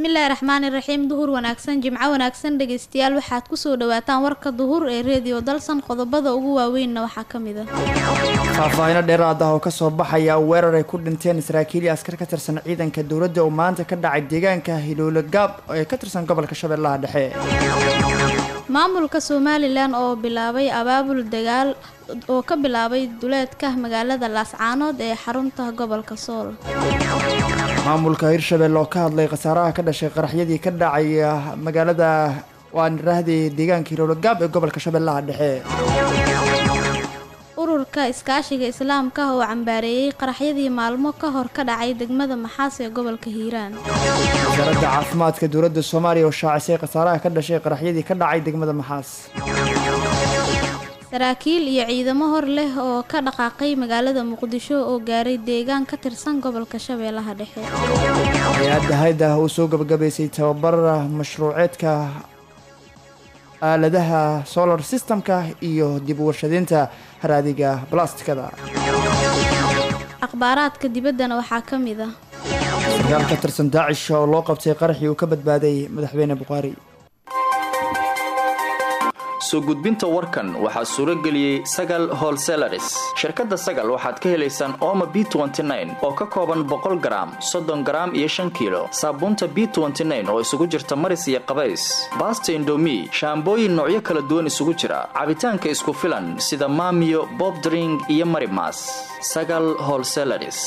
bismillaahi raxmaani raxiim duhur wanaagsan jimco wanaagsan dhegeystayaal waxaad kusoo dhawaataan warka duhur ee reediyo dalsan qodobada ugu waaweynna waxaa ka mid a faahfaahino dheeraad ah oo kasoo baxaya weerar ay ku dhinteen saraakiil iyo askar ka tirsan ciidanka dowladda oo maanta ka dhacay deegaanka hiloole gaab ee ka tirsan gobolka shabeellaha dhexe maamulka somalilan oo bilaabay abaabul dagaal oo ka bilaabay duleedka magaalada laascaanood ee xarunta gobolka sool maamulka hirshabelle oo ka hadlay khasaaraha ka dhashay qaraxyadii ka dhacay magaalada waan raahday deegaanka hiloole gaab ee gobolka shabeellaha dhexe ururka iskaashiga islaamka oo cambaareeyey qaraxyadii maalmo ka hor ka dhacay degmada maxaas ee gobolka hiiraan wasaaradda caafimaadka dowladda soomaaliya oo shaacisay khasaaraha ka dhashay qaraxyadii ka dhacay degmada maxaas saraakiil iyo ciidamo hor leh oo ka dhaqaaqay magaalada muqdisho oo gaaray deegaan ka tirsan gobolka shabeellaha dhexe hay-adda hayda uu soo gabagabaysay tababar mashruuceedka aaladaha solar systemka iyo dib u warshadeynta haraadiga balastikada akhbaaraadka dibaddana waxaa ka mid ah sarkaal ka tirsan daacish oo loo qabtay qaraxii uu ka badbaaday madaxweyne bukhaari soo gudbinta warkan waxaa suuro geliyey sagal holselaris shirkadda sagal waxaad ka helaysaan ooma b oo ka kooban boqol garaam soddon garaam iyo shan kiilo saabuunta b oo isugu jirta maris iyo qabays baasta indomi shaambooyin noocyo kala duwan isugu jira cabitaanka isku filan sida maamiyo bobdring iyo marimas sagal holselaris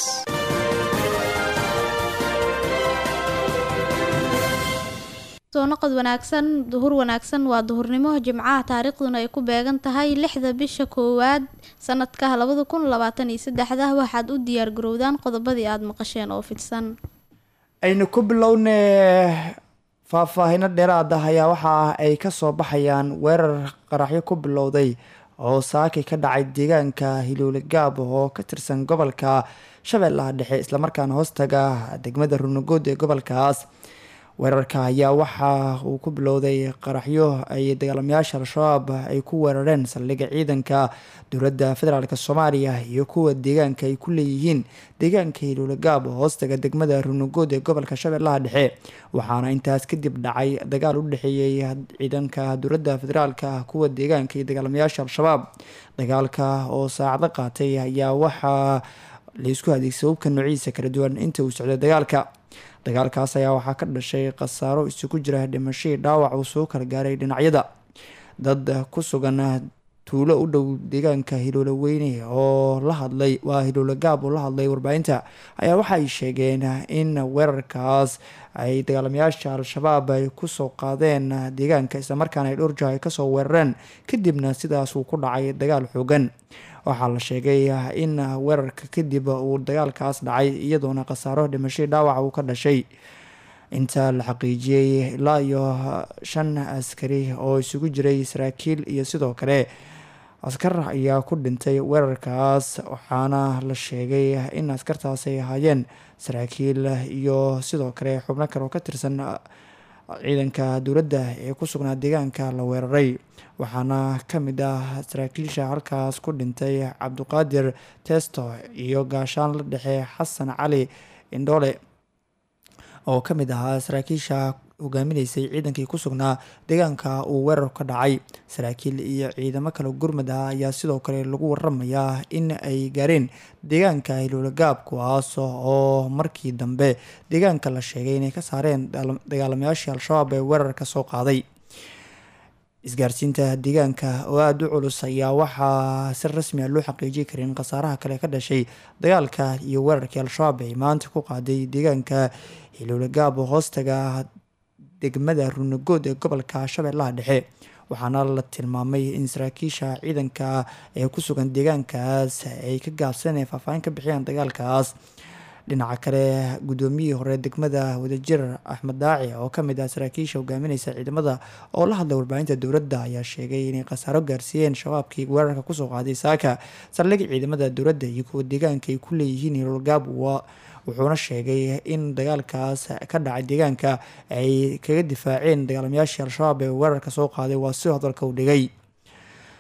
soo noqod wanaagsan duhur wanaagsan waa duhurnimo jimcaha taariikhduna ay ku beegan tahay lixda bisha koowaad sanadka labada kun labaatan iyo saddexda waxaad u diyaar garowdaan qodobadii aada maqasheen oo fidsan aynu ku bilownay faahfaahino dheeraad ah ayaa waxa ay kasoo baxayaan weerar qaraxyo ku bilowday oo saakay ka dhacay deegaanka hiloole gaab oo ka tirsan gobolka shabeellaha dhexe islamarkaana hoostaga degmada runagood ee gobolkaas weerarka ayaa waxa uu ku bilowday qaraxyo ay dagaalamayaasha al-shabaab ay ku weerareen saldhigga ciidanka dowladda federaalk soomaaliya iyo kuwa deegaanka ay ku leeyihiin deegaanka hiloole gaab hoostaga degmada runagood ee gobolka shabeellaha dhexe waxaana intaas kadib dhacay dagaal u dhexeeyey ciidanka dowladda federaalk kuwa deegaanka iyo dagaalamayaasha al-shabaab dagaalka oo saacado qaatay ayaa waxaa laysku adeegsa hubka noociisa kala duwan inta uu socday dagaalka dagaalkaas ayaa waxaa ka dhashay khasaaro isugu jira dhimashadii dhaawac uu soo kala gaaray dhinacyada dad ku sugan tuulo u dhow deegaanka hiloole weyne oo la hadlay waa hiloole gaab oo la hadlay warbaahinta ayaa waxa ay sheegeen in weerarkaas ay dagaalamayaasha al-shabaab ay kusoo qaadeen deegaanka islamarkaana ay dhowrjaha ay kasoo weerareen kadibna sidaas uu ku dhacay dagaal xoogan waxaa la sheegay in weerarka kadib uu dagaalkaas dhacay iyadoona khasaaro dhimashadii dhaawaca uu ka dhashay inta la xaqiijiyey ilaa iyo shan askari oo isugu jiray saraakiil iyo sidoo kale askar ayaa ku dhintay weerarkaas waxaana la sheegay in askartaas ay ahaayeen saraakiil iyo sidoo kale xubno kale oo ka tirsan ciidanka dowladda ee ku sugnaa deegaanka la weeraray waxaana ka mid ah saraakiisha halkaas ku dhintay cabdiqaadir testo iyo gaashaan la dhexe xasan cali indhoole oo ka mid ahaa saraakiisha hogaaminaysay ciidankii ku sugnaa deegaanka uu weerar ka dhacay saraakiil iyo ciidamo kale gurmud ah ayaa sidoo kale lagu waramayaa in ay gaareen deegaanka hiloole gaab kuwaas oo markii dambe deegaanka la sheegay inay ka saareen dagaalamayaashii al-shabaab ee weerarka soo qaaday isgaarsiinta deegaanka oo aada u culus ayaa waxaa si rasmi a loo xaqiijin karin khasaaraha kale ka dhashay dagaalka iyo weerarkii al-shabaab ay maanta ku qaaday deegaanka hiloole gaab oo hoostaga degmada runagood ee gobolka shabeellaha dhexe waxaana la tilmaamay in saraakiisha ciidanka ee ku sugan deegaankaas ay ka gaabsaneen faahfaahin ka bixiyaan dagaalkaas dhinaca kale guddoomiyihii hore degmada wadajir axmed daaci oo kamid ah saraakiisha hogaamineysa ciidamada oo la hadlay warbaahinta dowladda ayaa sheegay inay khasaaro gaarsiiyeen shabaabkii weerarka kusoo qaaday saaka saldhig ciidamada dowladda iyo kuwa deegaanka ay ku leeyihiin hiloolgaab wuxuuna sheegay in dagaalkaas ka dhacay deegaanka ay kaga difaaceen dagaalamayaashii al-shabaab ee weerarka soo qaaday waa si hadalka u dhigay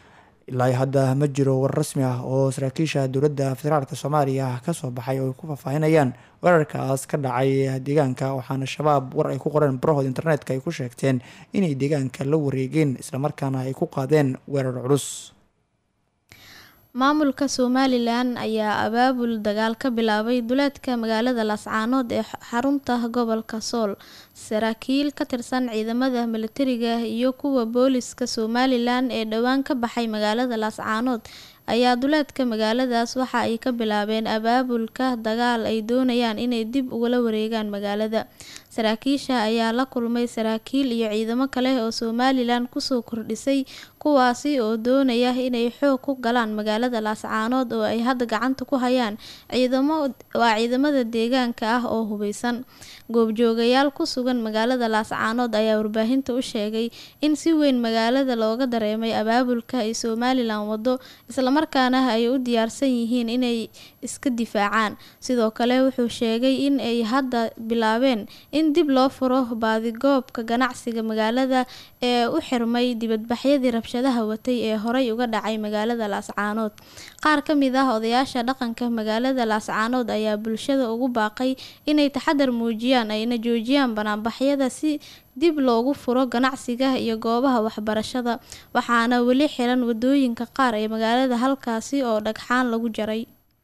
ilaa hadda ma jiro war rasmi ah oo saraakiisha dowladda federaalk soomaaliya kasoo baxay oo ay ku faahfaahinayaan weerarkaas ka dhacay deegaanka waxaana shabaab war ay ku qoreen barahood internetka ay ku sheegteen inay deegaanka la wareegeen islamarkaana ay ku qaadeen weerar culus maamulka somalilan ayaa abaabul dagaal ka bilaabay duleedka magaalada laascaanood ee xarunta gobolka sool saraakiil ka tirsan ciidamada milatariga iyo kuwa booliska somalilan ee dhowaan ka baxay magaalada laascaanood ayaa duleedka magaaladaas waxa ay ka bilaabeen abaabulka dagaal ay doonayaan inay dib ugala wareegaan magaalada saraakiisha ayaa la kulmay saraakiil iyo ciidamo kale oo somalilan kusoo kordhisay kuwaasi oo doonaya inay xoog ku galaan magaalada laascaanood oo ay hadda gacanta ku hayaan ciidamo waa ciidamada deegaanka ah oo hubeysan goobjoogayaal ku sugan magaalada laascaanood ayaa warbaahinta u sheegay in si weyn magaalada looga dareemay abaabulka ay somalilan wado islamarkaana ay u diyaarsan yihiin inay iska difaacaan sidoo kale wuxuu sheegay in ay hadda bilaabeen in dib loo furo baadigoobka ganacsiga magaalada ee u xirmay dibadbaxyadii rabshadaha watay ee horey uga dhacay magaalada laascaanood qaar ka mid ah odayaasha dhaqanka magaalada laascaanood ayaa bulshada ugu baaqay inay taxadar muujiyaan ayna joojiyaan banaanbaxyada si dib loogu furo ganacsiga iyo goobaha waxbarashada waxaana weli xiran wadooyinka qaar ee magaalada halkaasi oo dhagxaan lagu jaray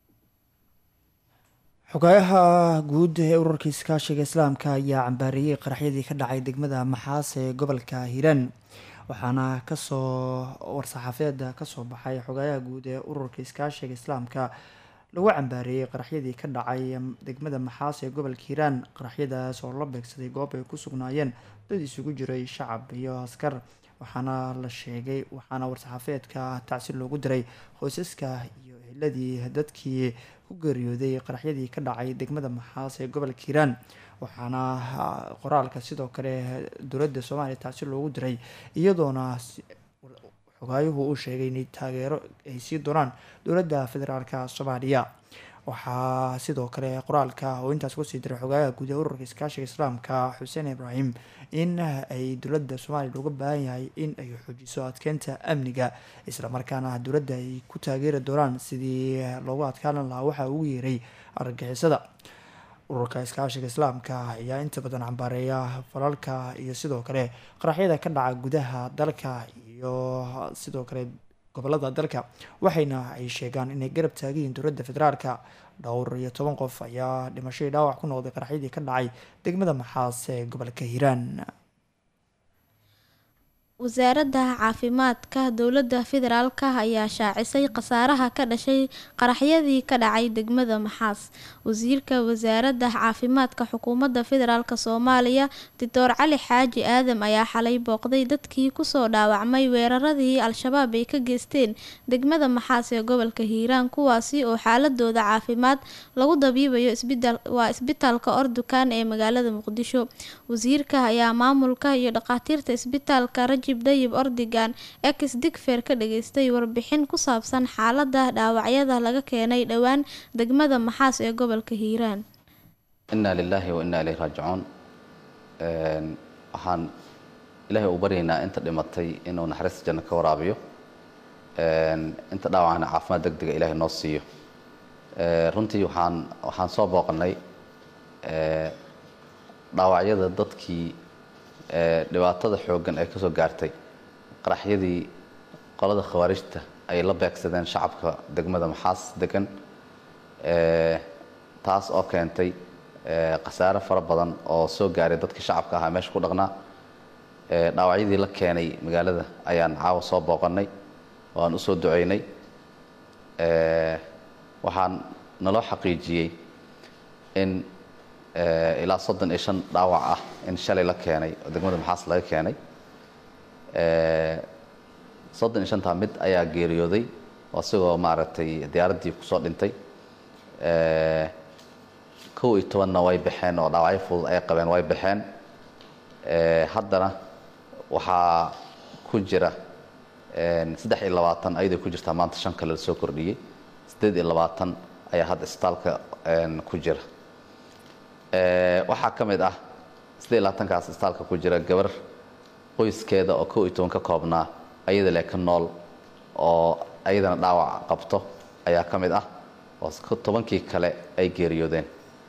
xogaayaha guud ee ururka iskaashiga islaamka ayaa cambaareeyey qaraxyadii ka dhacay degmada maxaas ee gobolka hiiraan waxaana kasoo war-saxaafeeda kasoo baxay xogaayaha guud ee ururka iskaashiga islaamka lagu cambaareeyey qaraxyadii ka dhacay degmada maxaas ee gobolka hiiraan qaraxyadaas oo la beegsaday goob ay ku sugnaayeen dad isugu jiray shacab iyo askar waxaana la sheegay waxaana war-saxaafeedka tacsiir loogu diray qoysaska iyo eheladii dadkii ku geeriyooday qaraxyadii ka dhacay degmada maxaas ee gobolka hiiraan waxaana qoraalka sidoo kale dowladda soomaaliya tacsiir loogu diray iyadoona xogaayuhu uu sheegay inay taageero ay sii doonaan dowladda federaalka soomaaliya waxaa sidoo kale qoraalka oo intaas kusii diray xogaayaha guud ee ururka iskaashiga islaamka xuseen ibraahim in ay dowladda soomaaliya looga baahan yahay in ay xoojiso adkeynta amniga islamarkaana dowladda ay ku taageeri doonaan sidii loogu adkaalan lahaa waxaa ugu yeeray argagixisada ururka iskaashiga islaamka ayaa inta badan cambaareeya falalka iyo sidoo kale qaraxyada ka dhaca gudaha dalka iyo sidoo kale gobolada dalka waxayna ay sheegaan inay garab taagayiin dowladda federaalka dhowr iyo toban qof ayaa dhimashadii dhaawac ku noqday qaraxyadii ka dhacay degmada maxaas ee gobolka hiiraan wasaaradda caafimaadka dowladda federaalka ayaa shaacisay khasaaraha ka dhashay qaraxyadii ka dhacay degmada maxaas wasiirka wasaaradda caafimaadka xukuumadda federaalk soomaaliya doctor cali xaaji aadam ayaa xalay booqday dadkii kusoo dhaawacmay weeraradii al-shabaab ay ka geysteen degmada maxaas ee gobolka hiiraan kuwaasi oo xaaladooda caafimaad lagu dabiibayo waa isbitaalka ordukan ee magaalada muqdisho wasiirka ayaa maamulka iyo dhakhaatiirta isbitaalka rajib dayib ordigan ex digfer ka dhageystay warbixin ku saabsan xaalada dhaawacyada laga keenay dhowaan degmada maxaas ee gobolka hiiraan inaa lilaahi wa inaa ilayhi raajicuun waxaan ilaahay u baryaynaa inta dhimatay inuu naxariista janno ka waraabiyo inta dhaawacana caafimaad deg dega ilaahay noo siiyo runtii waxaan waxaan soo booqanay dhaawacyada dadkii dhibaatada xooggan ay ka soo gaartay qaraxyadii qolada khawaarijta ay la beegsadeen shacabka degmada maxaas degan taas oo keentay khasaare fara badan oo soo gaaray dadkii shacabka ahaa meesha ku dhaqnaa dhaawacyadii la keenay magaalada ayaan caawa soo booqanay waan usoo duceynay waxaan naloo xaqiijiyey in ilaa soddon iyo shan dhaawac ah in shalay la keenay oo degmada maxaas laga keenay soddon iyo shantaa mid ayaa geeriyooday oo isagoo maaragtay diyaaraddii kusoo dhintay kow iyo tobanna way baxeen oo dhaawacyo fudud ay qabeen way baxeen haddana waxaa ku jira saddex iyo labaatan ayaday ku jirtaa maanta shan kale lasoo kordhiyey siddeed iyo labaatan ayaa hadda isbitaalka ku jira waxaa ka mid ah siddeed iyo labaatankaas isbitaalka ku jira gabar qoyskeeda oo kow iyo toban ka koobnaa ayada le ka nool oo ayadana dhaawac qabto ayaa ka mid ah oo tobankii kale ay geeriyoodeen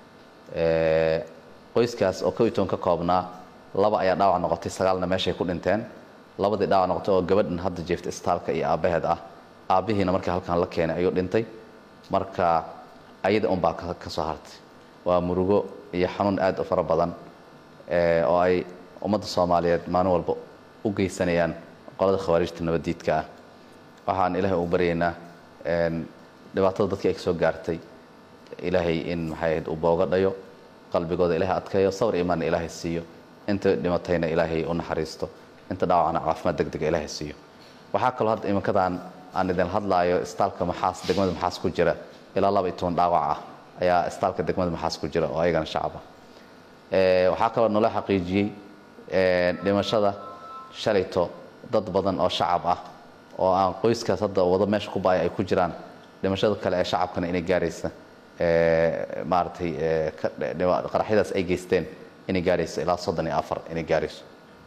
qoyskaas oo kow iyo toban ka koobnaa laba ayaa dhaawac noqotay sagaalna meeshay ku dhinteen labadii dhaawac noqotay oo gabadhan hadda jeefta istaalka iyo aabbaheed ah aabbihiina markii halkan la keenay ayuu dhintay marka ayada unbaa ka soo hartay waa murugo iyo xanuun aad u fara badan oo ay ummadda soomaaliyeed maalin walba u geysanayaan qolada khawaarijta nabaddiidka ah waxaan ilaahay u baryaynaa dhibaatada dadkii ay ka soo gaartay ilaahay in maxay ahayd uu booga dhayo qalbigooda ilaahay adkeeyo sawir imaanna ilaahay siiyo inta dhimatayna ilaahay u naxariisto inta dhaawacna caafimaad deg dega ilaahay siiyo waxaa kaloo hadda iminkadan aan idin hadlaayo istaalka maxaas degmada maxaas ku jira ilaa laba iyo toban dhaawac ah ayaa istaalka degmada maxaas ku jira oo ayagana shacaba waxaa kaloo nala xaqiijiyey dhimashada shalayto dad badan oo shacab ah oo aan qoyskaas hadda wado meesha ku baaya ay ku jiraan dhimashada kale ee shacabkana inay gaaraysa maaragtay qaraxyadaas ay geysteen inay gaarayso ilaa soddon iyo afar inay gaarayso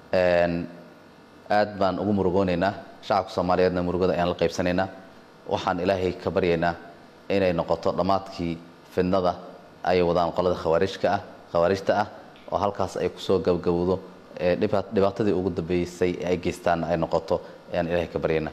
aad baan ugu murugoonaynaa shacabka soomaaliyeedna murugada ayaan la qaybsanaynaa waxaan ilaahay ka baryaynaa inay noqoto dhammaadkii fidnada ay wadaan qolada khawaarijka ah khawaarijta ah oo halkaas ay kusoo gabgabowdo dhibaatadii ugu dambeysay ay geystaan ay noqoto ayaan ilaahay ka baryaynaa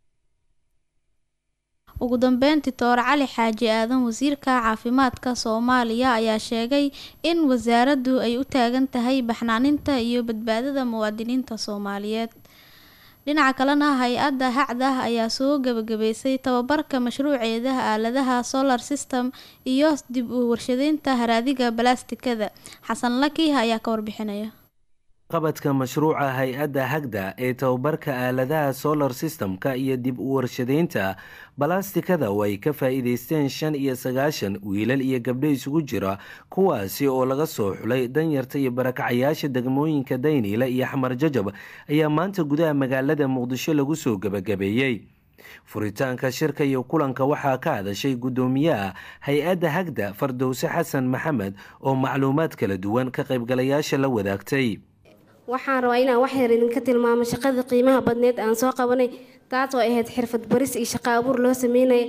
ugu dambeyn titoor cali xaaji aadan wasiirka caafimaadka soomaaliya ayaa sheegay in wasaaraddu ay u taagan tahay baxnaaninta iyo badbaadada muwaadiniinta soomaaliyeed dhinaca kalena hay-adda hacdah ayaa soo gabagabeysay tababarka mashruuceeda aaladaha solar system iyo dib u warshadeynta haraadiga balastikada xasan laki ayaa ka warbixinaya qabadka mashruuca hay-adda hagda ee tababarka aaladaha solar systemka iyo dib u warshadeynta balastikada oo ay ka faa-iideysteen shan iyo sagaashan wiilal iyo gabdho isugu jira kuwaasi oo laga soo xulay danyarta iyo barakacayaasha degmooyinka dayniile iyo xamar jajab ayaa maanta gudaha magaalada muqdisho lagu soo gebagabeeyey furitaanka shirka iyo kulanka waxaa ka hadashay guddoomiyaha hay-adda hagda fardowse xasan maxamed oo macluumaad kala duwan ka qaybgalayaasha la wadaagtay waxaan rabaa inaan wax yar idinka tilmaamo shaqadii qiimaha badneed aan soo qabanay taas oo ahayd xirfad baris iyo shaqo abuur loo sameynaya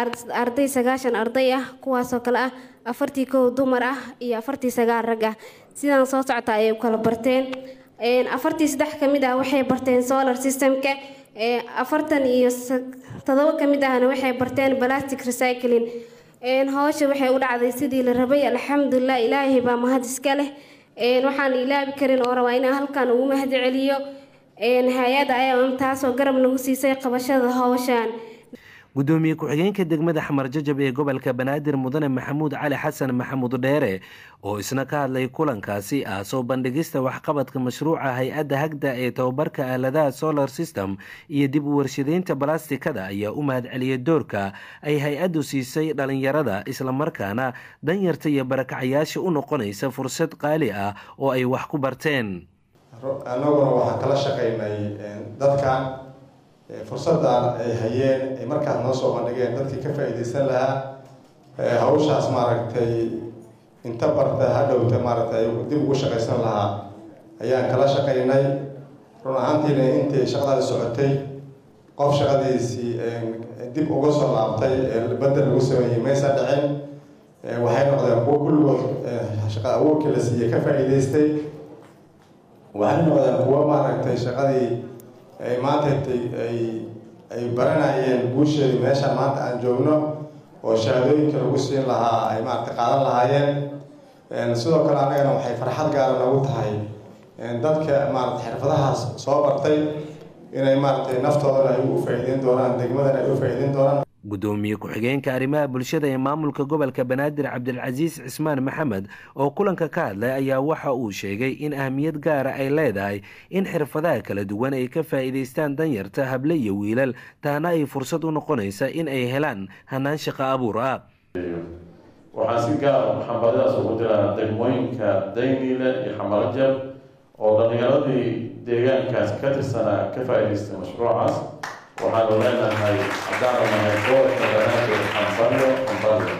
arday sagaashan arday ah kuwaasoo kale ah afartii kow dumar ah iyo afartii sagaal rag ah sidaan soo socota ayay u kala barteen afartii saddex ka mid ah waxay barteen solar systemka afartan iyo todoba ka mid ahna waxay barteen plastic recycling howsha waxay u dhacday sidii la rabay alxamdulilah ilaahay baa mahad iska leh waxaan ilaabi karin oo rabaa inaan halkan ugu mahad celiyo hay-adda ayaa taasoo garab nagu siisay qabashada howshaan gudoomiye ku-xigeenka degmada xamar jajab ee gobolka banaadir mudane maxamuud cali xasan maxamuud dheere oo isna ka hadlay kulankaasi ah soo bandhigista waxqabadka mashruuca hay-adda hagda ee tababarka aaladaha solar system iyo dib u warshadeynta balastikada ayaa u mahad celiyay doorka ay hay-addu siisay dhalinyarada islamarkaana danyarta iyo barakacayaasha u noqonaysa fursad qaali ah oo ay wax ku barteen annaguna waxaan kala shaqaynay dadkan fursaddan ay hayeen ay markaas noo soo bandhigeen dadkii ka faa-iideysan lahaa hawshaas maaragtay inta barta hadhowta maaragtay dib ugu shaqaysan lahaa ayaan kala shaqaynay run ahaantiina intii shaqadaadi socotay qof shaqadiisii dib uga soo laabtay bedel lagu sameeyey maysa dhicin waxay noqdeen kuwo kulligood shaqa awoorkii la siiyey ka faa-iideystay waxay noqdeen kuwo maaragtay shaqadii ay maanta ay ay baranayeen guusheedii meeshaan maanta aan joogno oo shahaadooyinka lagu siin lahaa ay maaragtay qaadan lahaayeen sidoo kale annagana waxay farxad gaara nagu tahay dadka maaragtay xirfadahaas soo bartay inay maaragtay naftoodana ay u faa'iideyn doonaan degmadana ay u faa'iideyn doonaan gudoomiye ku-xigeenka arrimaha bulshada ee maamulka gobolka banaadir cabdilcasiis cismaan maxamed oo kulanka ka hadlay ayaa waxa uu sheegay in ahmiyad gaara ay leedahay in xirfadaha kala duwan ay ka faa'iidaystaan danyarta hable iyo wiilal taana ay fursad u noqonaysa in ay helaan hanaan shaqo abuur ah waxaan si gaara maxambadadaas ugu diraa degmooyinka dayniile iyo xamarajab oo dhallinyaradii deegaankaas ka tirsanaa ka faa'iidaystay mashruucaas waxaanu leenahay haddaanu nahay gobolka banaadir xambaryo xambaryo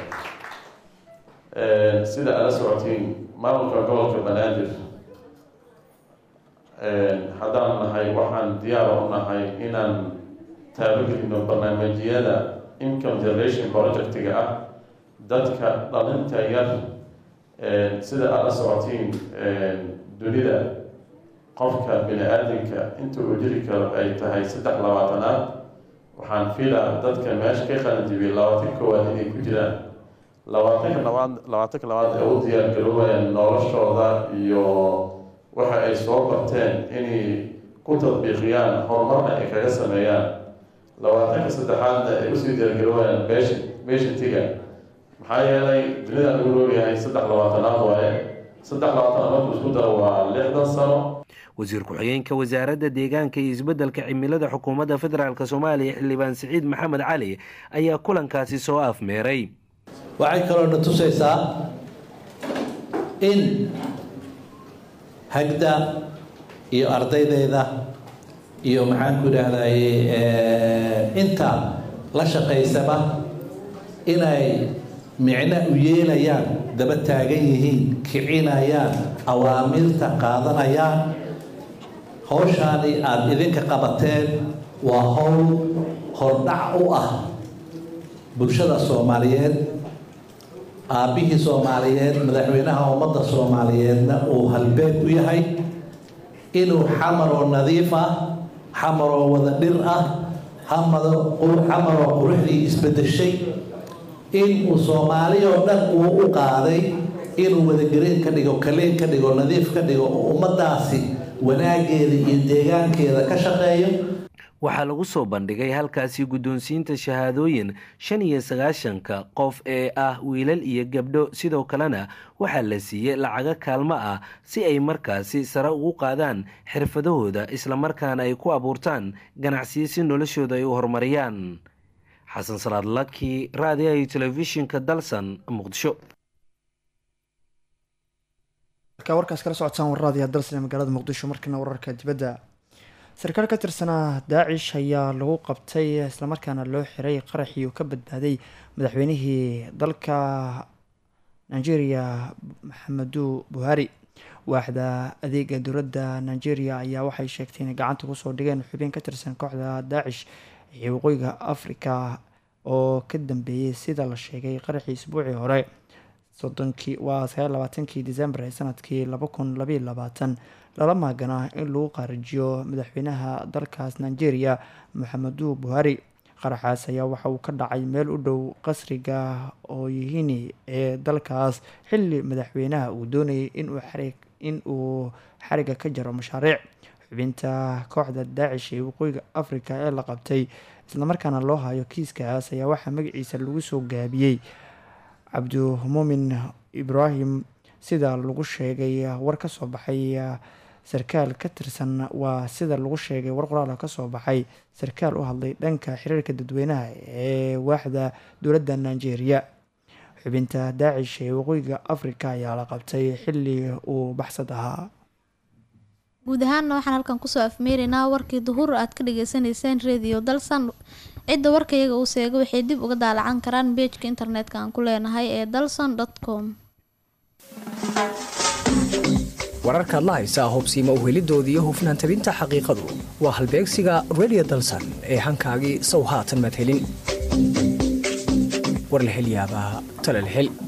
sida aad la socotiin maamulka gobolka banaadir haddaanu nahay waxaan diyaar u nahay inaan taabagelino barnaamijyada income generation projectiga ah dadka dhalinta yar sida aad la socotiin dunida qofka bini aadamka inta uu jiri karo ay tahay saddex labaatanaad waxaan fiilaa dadka meesha ka qalanjibiyay labaatan koowaad inay ku jiraan labaatanka labaad labaatanka labaad ee u diyaargaroobayaan noloshooda iyo waxa ay soo barteen inay ku tadbiiqiyaan horumarna ay kaga sameeyaan labaatanka saddexaadna ay usii diyaargaroobayaan beesha beeshantiga maxaa yeelay dunida lagu noolyahay saddex labaatanaad waaye saddex labaatan markuu isku daro waa lixdan sano wasiir ku-xigeenka wasaaradda deegaanka iyo isbeddelka cimilada xukuumadda federaalk soomaaliya xildhibaan siciid maxamed cali ayaa kulankaasi soo afmeeray waxay kaloo na tusaysaa in hagda iyo ardaydeeda iyo maxaan ku idhaahdaye inta la shaqaysaba inay micno u yeelayaan daba taagan yihiin kicinayaan awaamirta qaadanayaan howshaani aada idinka qabateen waa howl hordhac u ah bulshada soomaaliyeed aabbihii soomaaliyeed madaxweynaha ummadda soomaaliyeedna uu halbeeg u yahay inuu xamaroo nadiif ah xamaroo wada dhir ah xamaroo quruxdii isbedeshay inuu soomaali oo dhan uu u qaaday inuu wadagelin ka dhigo kaleen ka dhigo nadiif ka dhigo oo ummadaasi wanaageeda iyo deegaankeeda ka shaqeeyo waxaa lagu soo bandhigay halkaasi guddoonsiinta shahaadooyin shan iyo sagaashanka qof ee ah wiilal iyo gabdho sidoo kalena waxaa la siiyey lacago kaalmo ah si ay markaasi sare ugu qaadaan xirfadahooda islamarkaana ay ku abuurtaan ganacsiyo si noloshooda ay u horumariyaan xasan salaad laki raadiyaha iyo telefishinka dalsan muqdisho warkaas kala socotaan warraadiya dalsan ee magaalada muqdisho markana wararka dibadda sarkaal ka tirsanaa daacish ayaa lagu qabtay islamarkaana loo xiray qaraxii uu ka badbaaday madaxweynihii dalka nigeria maxamedu buhari waaxda adeega dowladda nigeria ayaa waxay sheegtay inay gacanta kusoo dhigeen xubin ka tirsan kooxda daacish ee waqooyiga afrika oo ka dambeeyey sida la sheegay qaraxii isbuucii hore sodonkii waa sagaal labaatankii december ee sanadkii laba kun labaiyo labaatan lala maaganaa in lagu qaarijiyo madaxweynaha dalkaas nigeria maxamedu buhari qaraxaas ayaa waxa uu ka dhacay meel u dhow qasriga ooyihini ee dalkaas xilli madaxweynaha uu doonayay in uu xariga ka jaro mashaariic xubinta kooxda daacish ee waqooyiga africa ee la qabtay islamarkaana loo hayo kiiskaas ayaa waxaa magaciisa lagu soo gaabiyey cabdimumin ibraahim sida lagu sheegay war ka soo baxay sarkaal ka tirsan waa sida lagu sheegay war qoraal ka soo baxay sarkaal u hadlay dhanka xiriirka dadweynaha ee waaxda dowladda nigeria xubinta daacish ee waqooyiga africa ayaa la qabtay xilli uu baxsad ahaa guud ahaanna waxaan halkan kusoo afmeeraynaa warkii duhur aad ka dhageysaneyseen radio dalsan cidda warkayaga uu seega waxay dib uga daalacan karaan beejka internetka aan ku leenahay ee dalson com wararkaad la haysaa hobsiima uhelidooda iyo hufnaan tabinta xaqiiqadu waa halbeegsiga redio dalsan ee hankaagii sow haatan madhelin war la helyaabaa talal hel